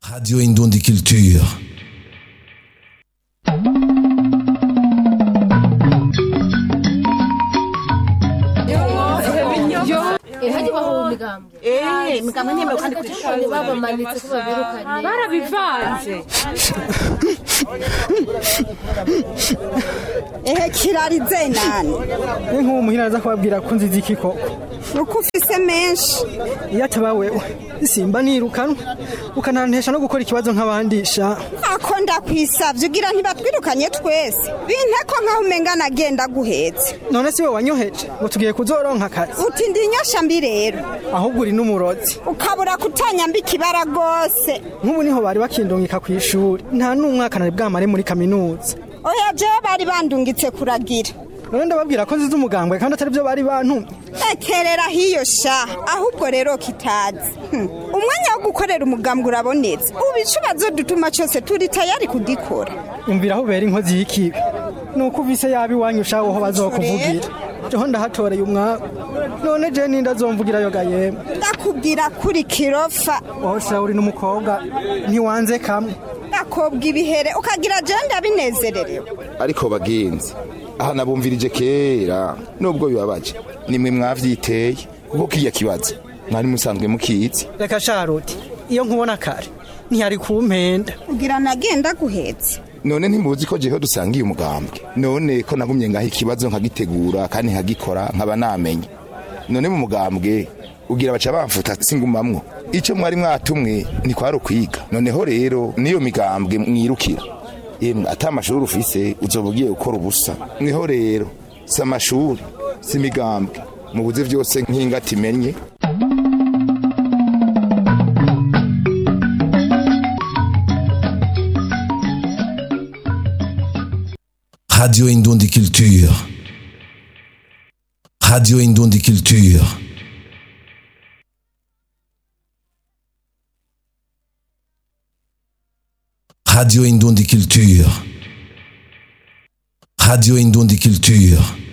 Radio Indundi Culture. hajya bahuha imigambwe Eh, imigambwe ntemewe kandi ku ishuri. babamanitse ko babirukanye barabivanze ehe kirarize nani ni nk'uwo muhira aza kubabwira ko nzizi iki koko nuko ufise menshi iyo ataba wewe simba nirukanwa ukanantesha no gukora ikibazo nk'abandi sha ako ndakwisavye ugira ntibatwirukanye twese binteko nkaho umenga nagenda guhetse none si we wanyoheje ngo tugiye kuzoronka akazi uti ndi inyosha mbi rero ahubwo uri n'umurozi ukabura kutanyamba ikibara rwose nk'ubu niho bari bakindungika ku ishuri nta n'umwaka nari bwamare muri kaminuza oya jewe bari bandungitse kuragira none ndababwira ko nzize umugambwe kandi atari byo bari bantumye ekerera hiyo sha ahubwo rero kitazi Hmm. umwanya wo gukorera umugambwe urabonetse ubu icubazo dutuma cyose turi tayari kudikora umvira aho ubera inkozi y'ikibi ni uko uvise yaba iwanyu ushaho ho bazokuvugira jeho ndahatoreye umwaku none je ninde azomvugirayo ga yemwe ndakubwira kuri kirofa wowe sha uri n'umukobwa ntiwanze kamwe ndakobwa ibihere ukagira jewe ndabinezererewe ariko bagenzi aha nabumvirije kera nubwo bibabaje nimwe mwavyiteye kuko kiya kibazo mwari musanzwe mukizi reka sharuti iyo nkubona kare ntiyari kumpenda ugira nagenda guhetse none ntimuzi ko jeho dusangiye umugambwe none ko nagumye ngaho ikibazo nkagitegura kandi nkagikora nkaba namenye none mu mugambwe ugira baca bamfuta singumamwo ico mwari mwatumwe ntikwari ukwiga noneho rero niyo migambwe mwirukira yemwe ata amashuri ufise uzoba ugiye gukora ubusa niho rero si amashuri si imigambwe mubuze vyose nk'ingati imenye Radio Indundi Culture. Radio Indundi Culture. Radio Indundi Culture. Radio Indundi Culture.